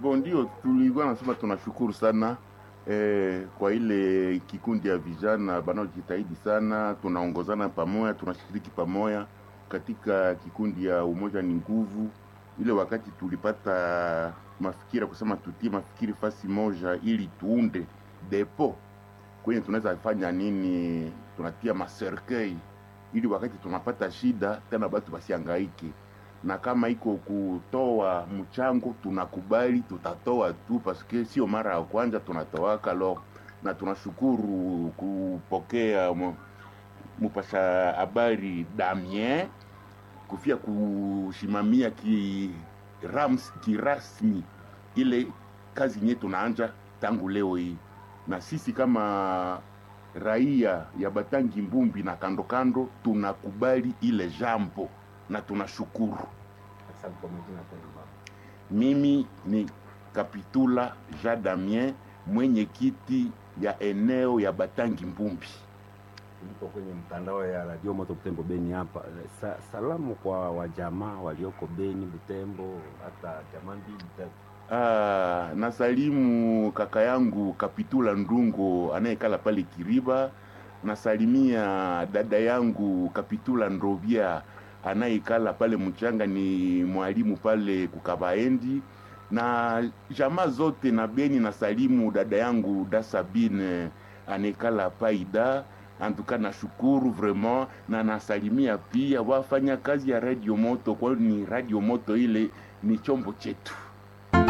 Bon, ndio tulikuwa nasema tunashukuru sana eh, kwa ile kikundi ya vijana banaojitahidi sana, tunaongozana pamoja, tunashiriki pamoja katika kikundi ya umoja ni nguvu. Ile wakati tulipata mafikira kusema tutie mafikiri fasi moja ili tuunde depo kwenye tunaweza fanya nini, tunatia maserkei ili wakati tunapata shida tena batu basiangaike na kama iko kutoa mchango tunakubali, tutatoa tu paske sio mara ya kwanza tunatoaka lo, na tunashukuru kupokea mu- mupasha habari Damien kufia kushimamia ki rams, kirasmi ile kazi yenye tunaanja tangu leo hii, na sisi kama raia ya Batangi Mbumbi na kando kando tunakubali ile jambo na tunashukuru. Asante kwa majina tena baba. Mimi ni Kapitula Jean Damien, mwenyekiti ya eneo ya Batangi Mbumbi. Tuliko kwenye mtandao ya Radio Moto Butembo Beni hapa. Sa, salamu kwa wajamaa walioko Beni, Butembo, hata jamaa mbili tatu. Ah, nasalimu kaka yangu Kapitula Ndungo anayekala pale Kiriba. Nasalimia dada yangu Kapitula Ndrovia anayekala pale Mchanga, ni mwalimu pale Kukabaendi na jamaa zote na Beni. Nasalimu dada yangu Dasabine anayekala Paida. Antuka nashukuru vraiment na nasalimia pia wafanya kazi ya Radio Moto, kwani Radio Moto ile ni chombo chetu.